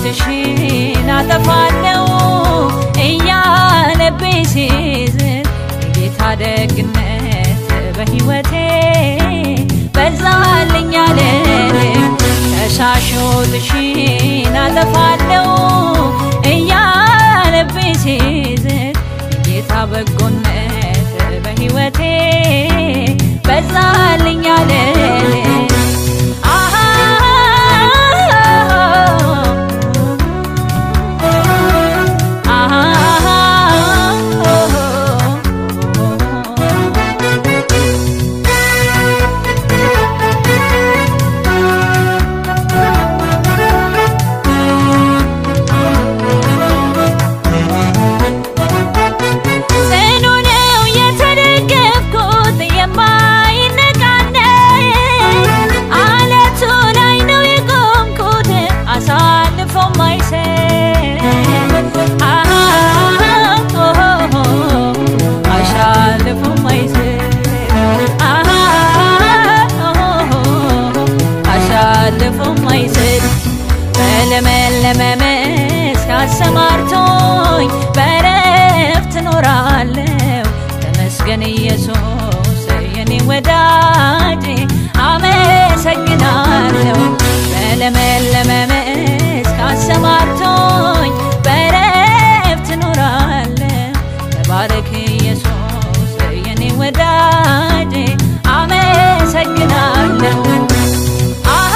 ሾትሽን አጠፋለው እያለብኝ ሲዝን የጌታ ደግነት በሕይወቴ በዛልኝ አልልም ተሻሾትሽን አጠፋለው እያለብኝ ሲዝን የጌታ በጎነት በሕይወቴ በዛልኝ አልልም አሃ ጽኑ ነው የተደገፍኩት የማይነቃነቅ አለቱ ላይ ነው የቆምኩት አሳልፎ ማይሰጥ አሃ አሳልፎ ማይሰጥ አሃ አሳልፎ ማይሰጥ በለመለመ መስክ አሰማርቶኝ በረፍት እኖራለሁ። ተመስገን ኢየሱስ የኔ ወዳጅ አመሰግናለሁ። በለመለመ መስክ አሰማርቶኝ በረፍት እኖራለሁ። ተባረክ ኢየሱስ የኔ ወዳጅ አመሰግናለሁ። አሃ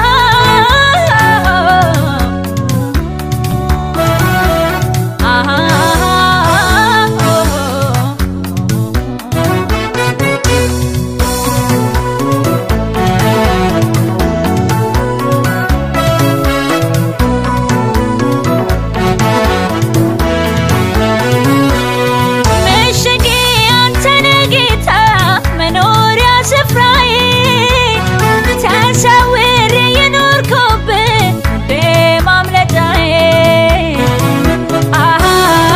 ምሽጌ አንተ ነህ ጌታ መኖሪያ ስፍራዬ ተሰውሬ የኖርኩብህ እንደ ማምለጫዬ አሃ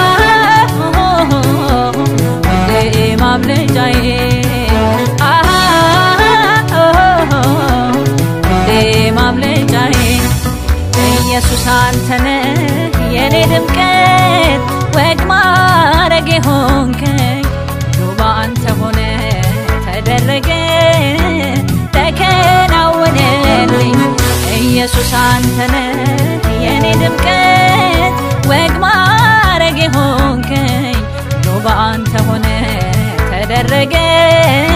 እንደ ማምለጫዬ አሃ እንደ ማምለጫዬ ኢየሱስ አንተ ነህ የኔ ድምቀት ወግ ማረግ ሆንከኝ ሁሉ በአንተ ሆነ ተደረገ ተከናወነልኝ ኢየሱስ አንተ ነህ የኔ ድምቀት ወግ ማረግ ሆንከኝ ሁሉ በአንተ ሆነ ተደረገ